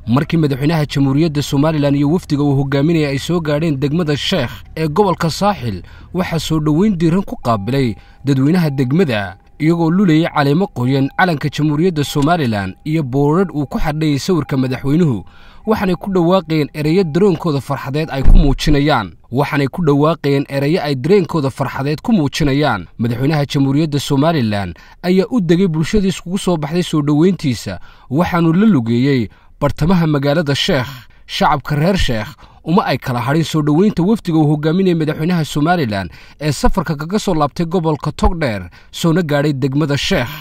markii madaxweynaha jamhuuriyadda somalilan iyo wafdiga uu hogaaminaya ay soo gaadheen degmada sheekh ee gobolka saaxil waxaa soo dhoweyn diiran ku qaabilay dadweynaha degmada iyagoo lulayay caleemo qoyan calanka jamhuuriyadda somalilan iyo boorarh uu ku xadhayay sawirka madaxweynuhu waxaanay ku dhawaaqayeen ereyo dareenkooda farxadeed ay ku muujinayaan waxaanay ku dhawaaqayeen ereyo ay dareenkooda farxadeed ku muujinayaan madaxweynaha jamhuuriyadda somalilan ayaa u degay bulshadii iskugu soo baxday soo dhoweyntiisa waxaanuu la lugeeyey bartamaha magaalada sheekh shacabka reer sheekh uma ay kala hadhin soo dhoweynta wafdiga uu hogaaminaya madaxweynaha somalilan ee safarka kaga soo laabtay gobolka togdheer soona gaadhay degmada sheekh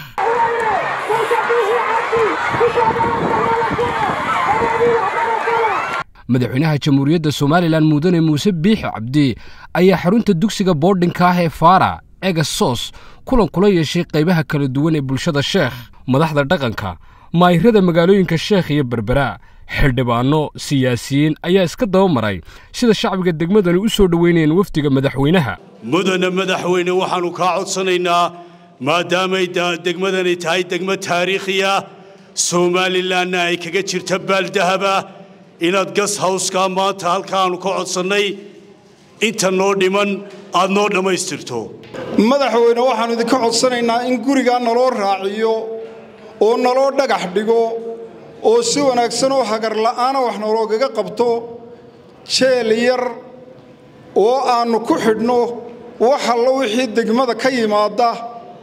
madaxweynaha jamhuuriyadda somalilan mudane muuse biixi cabdi ayaa xarunta dugsiga boordhinka ah ee faara egasos kulan kula yeeshay qaybaha kala duwan ee bulshada sheekh madaxda dhaqanka maahirada magaalooyinka sheekh iyo berbera xildhibaanno siyaasiyiin ayaa iska daba maray sida shacbiga degmadani u soo dhoweynayeen wafdiga madaxweynaha mudane madaxweyne waxaannu kaa codsanaynaa maadaamay degmadani tahay degmo taariikhiya somalilanna ay kaga jirta baaldahaba inaad gas hawskaa maanta halkaannu ka codsannay inta noo dhiman aad noo dhammaystirto madaxweyne waxaannu idinka codsanaynaa in gurigaa naloo raaciyo oo naloo dhagax dhigo oo si wanaagsan oo hagar la'aana wax naloogaga qabto jeel yar oo aannu ku xidhno wax allo wixii degmada ka yimaadda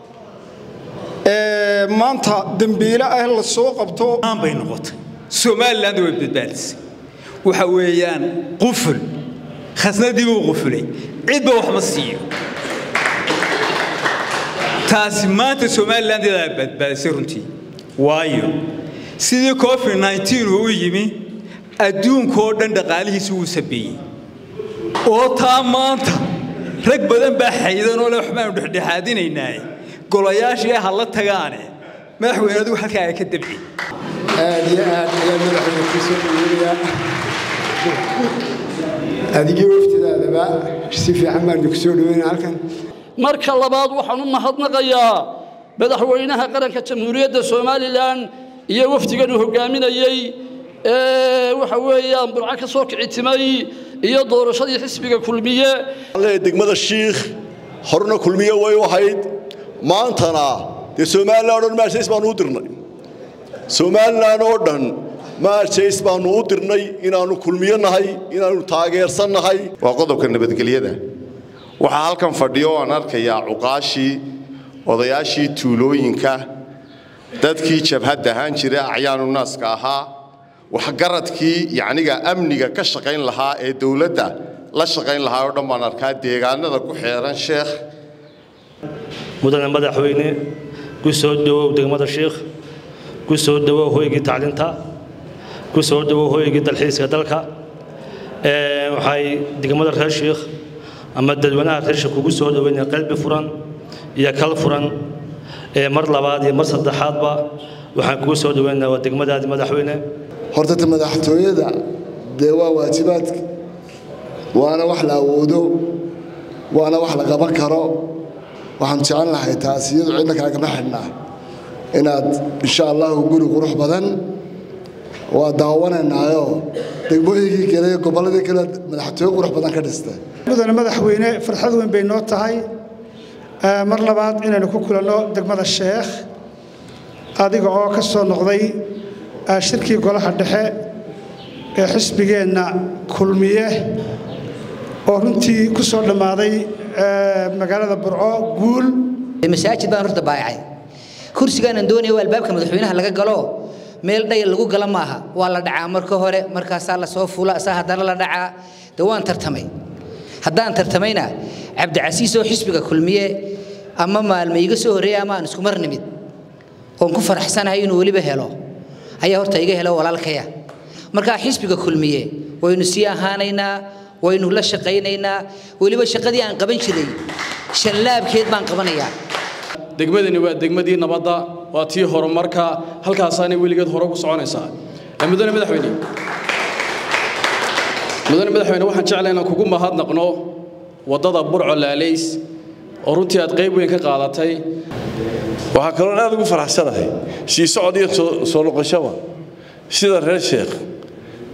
ee maanta dembiile ah la soo qabto bay noqotay somaliland way badbaadisay waxa weeyaan quful khasnadii buu qufulay cidba wax ma siiyo taasi maanta somaliland iyadaa badbaadisay runtii waayo sidii covid nneteen uu u yimi adduunkoo dhan dhaqaalihiisi wuu sabeeyey oo taa maanta rag badan baa xaydanoo le waxbaanu dhexdhexaadinaynaaye golayaashii ha la tagaane madaxweyne adigu halkaa ay ka dabci aad iyo aad ayaan madaxweyne kuu soo dhaweynayaa adigii waftidaadaba si fiican baan idinku soo dhaweynaya halkan marka labaad waxaan u mahadnaqayaa madaxweynaha qaranka jamhuuriyadda somalilan iyo wafdigan uu hogaaminayey ee waxa weeyaan burco ka soo kicitimay iyo doorashadii xisbiga kulmiye degmada shiikh horena kulmiye way u ahayd maantana dee somalilan o dhan maarjays baanu u dirnay somalilan oo dhan maarjays baanu u dirnay inaannu kulmiyo nahay inaannu taageersan nahay waa qodobka nabadgelyada waxaa halkan fadhiyo aan arkayaa cuqaashii odayaashii tuulooyinka dadkii jabhadda ahaan jira acyaanu naaska ahaa waxgaradkii yacniga amniga ka shaqayn lahaa ee dowladda la shaqayn lahaa oo dhan baan arkaa deegaanada ku xeeran sheekh mudane madaxweyne ku soo dhowow degmada sheikh ku soo dhowow hoygii tacliinta ku soo dhowow hoygii dalxiiska dalka waxay degmada reer sheikh ama dadweynaha reer sheikh kugu soo dhoweynaya qalbi furan iyo kal furan mar labaad iyo mar saddexaadba waxaan kugu soo dhoweynayaa waa degmadaadii madaxweyne horta ta madaxtooyada dee waa waajibaadka waana wax la awoodo waana wax la qaban karo waxaan jecel lahay taas iyadu cidna kaagama xidhnaa inaad insha allahu guri qurux badan waa daawanaynaayo degmooyinkii kale iyo gobolladii kale madaxtooye qurux badan ka dhistay mudane madaxweyne farxad weyn bay noo tahay mar labaad inaynu ku kulanno degmada sheekh adiga oo ka soo noqday shirkii golaha dhexe ee xisbigeenna kulmiye oo runtii ku soo dhammaaday magaalada burco guul masaajid baan horta baayacay kursigaanan doonaya waa albaabka madaxweynaha laga galo meel dhayal lagu gala maaha waa la dhacaa marka hore markaasaa la soo fula saa haddana la dhacaa de waan tartamay haddaan tartamayna cabdicasiis oo xisbiga kulmiye ama maalma iga soo horreeya ama aan isku mar nimid oon ku faraxsanahay inuu weliba helo ayaa horta iga helo walaalkaya markaa xisbiga kulmiye waynu sii ahaanaynaa waynu la shaqaynaynaa weliba shaqadii aan qaban jiray shallaabkeed baan qabanayaa degmadani waa degmadii nabadda waa tii horumarka halkaasaanay weligeed hore ku soconaysaa mudane madaxweyne mudane madaxweyne waxaan jeclaa inaan kugu mahadnaqno waddada burco laalays oo runtii aad qayb weyn ka qaadatay waxaa kaloon aad ugu faraxsanahay sii socod iyo soo noqoshaba sida reer sheekh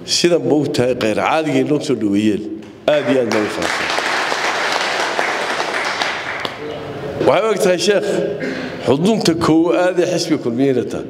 sidan ma og tahay khayr caadigay noo soo dhaweeyeen aad iyo aad baan u faraxsan waxay og tahay sheekh xudunta koowaad ee xisbiga kulmiyeyna tahay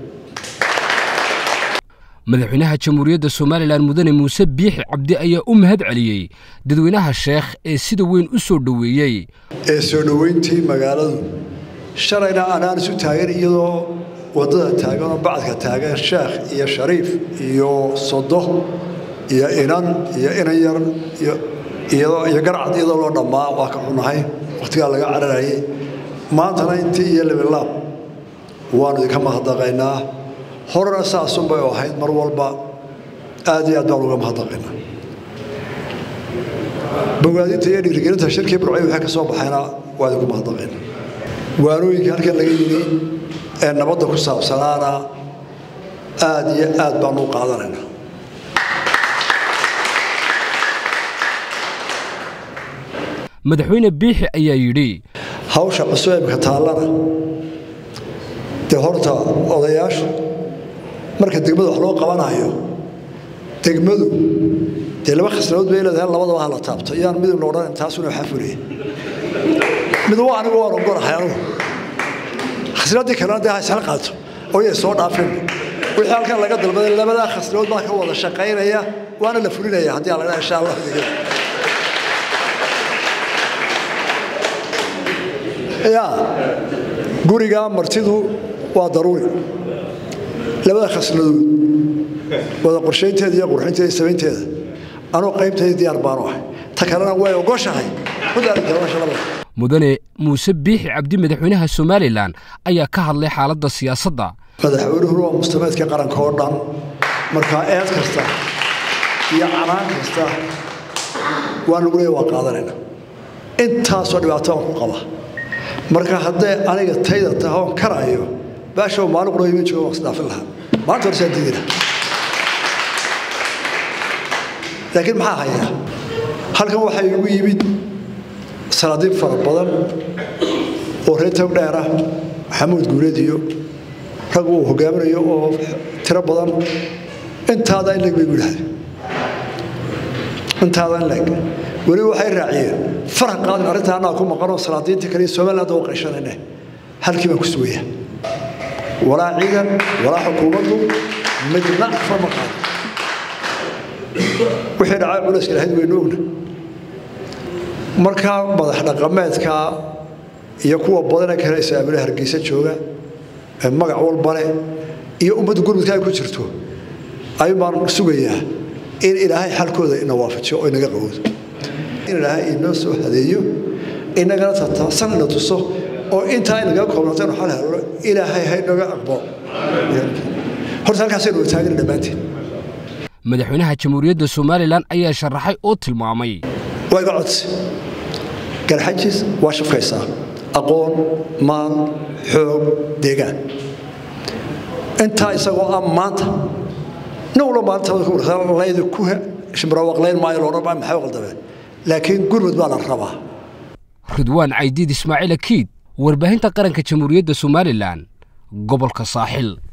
madaxweynaha jamhuuriyadda somalilan mudane muuse biixi cabdi ayaa u mahad celiyey dadweynaha sheekh ee sida weyn u soo dhoweeyey ee soo dhoweyntii magaaladu shalayna anaan isu taagan iyadoo waddada taagan oo bacadka taagan sheekh iyo shariif iyo sodo iyo inan iyo inan yar iyo garcad iyadoo loo dhammaa waa ka xunahay wakhtigaa laga cararayay maantana intii iyo libilaab waanu idinka mahadnaqaynaa horena saasunbay ahayd mar walba aad iyo aad baan uga mahadnaqaynaa bogaadinta iyo dhiirigelinta shirkii burcay waxay ka soo baxayna waa idinku mahadnaqaynaa waanooyinka halkan laga yidhi ee nabadda ku saabsanaana aad iyo aad baanu u qaadanaynaa madaxweyne biixi ayaa yidhi hawsha cusub imika taallana dee horta odayaashu marka degmada wax loo qabanayo degmadu dee laba khasnadood bay leedahay labadaba ha la taabto iyaan midibna odhan intaasuna waxaa fulaya mid waa anigu waan ogonahay anugu khasnadii kalena dee ha isla qaato oo yay soo dhaafin wixii halkan laga dalbaday labadaa khasnadood baa ka wada shaqaynaya waana la fulinaya haddii aan laga insha allah ya guriga martidu waa daruuri labada khasnadood wada qorshaynteeda iyo qurxinteeda iyo samaynteeda anuu qaybtayda diyaar baanu ahay ta kalena way ogoshahay mudane muuse biixi cabdi madaxweynaha somalilan ayaa ka hadlay xaaladda siyaasadda madaxweynuhuna waa mustameedka qaranka oo dhan markaa eed kasta iyo canaan kasta waa lagu leeya waa qaadanayna intaasoo dhibaato aan ku qaba marka hadday aniga tayda tahay oon karayo baashow maalin qura iman jooga waan isdhaafin lahaa maalinta hore saan diidi lahaa laakiin maxaa hayaa halkan waxaa igu yimid salaadiin fara badan oo reer tog dheer ah maxamuud guuleed iyo rag uu hogaaminayo oo tiro badan intaada in leg bay gu yidhahdeen intaada in leg weli waxay raaciyeen farax qaadin arrinta annaga ku maqanoo salaadiinta kale iyo somaliland oo qayshanayne halkii baan ku sugayaa walaa ciidan walaa xukuumaddu midna fama qaadin wixii dhacay culayska lahayd waynu ogna markaa madax dhaqameedka iyo kuwa badane kale isaamile hargeysa jooga ee magac walbale iyo ummadda gurmudka ay ku jirto ayuun baan sugayaa in ilaahay xalkooda ina waafajiyo oo inaga qawoodo in ilaahay inoo soo hadeeyo inagana tataasan ina tuso oo intaa inaga koobnato inu xal helo ilaahay ha inaga aqbalo horta halkaasaynu wataagana dhammaanteen madaxweynaha jamhuuriyadda somalilan ayaa sharaxay oo tilmaamay waa iga codsi garxajis waa shafkaysaa aqoon maal xoog deegaan intaa isagoo ah maanta nin walba maalinta laydi ku shimrawaqlayn maayo loodhan baa maxay qaldameen laakiin gurmud baa la rabaa ridwaan caydiid ismaaciil akiid warbaahinta qaranka jamhuuriyadda somalilan gobolka saaxil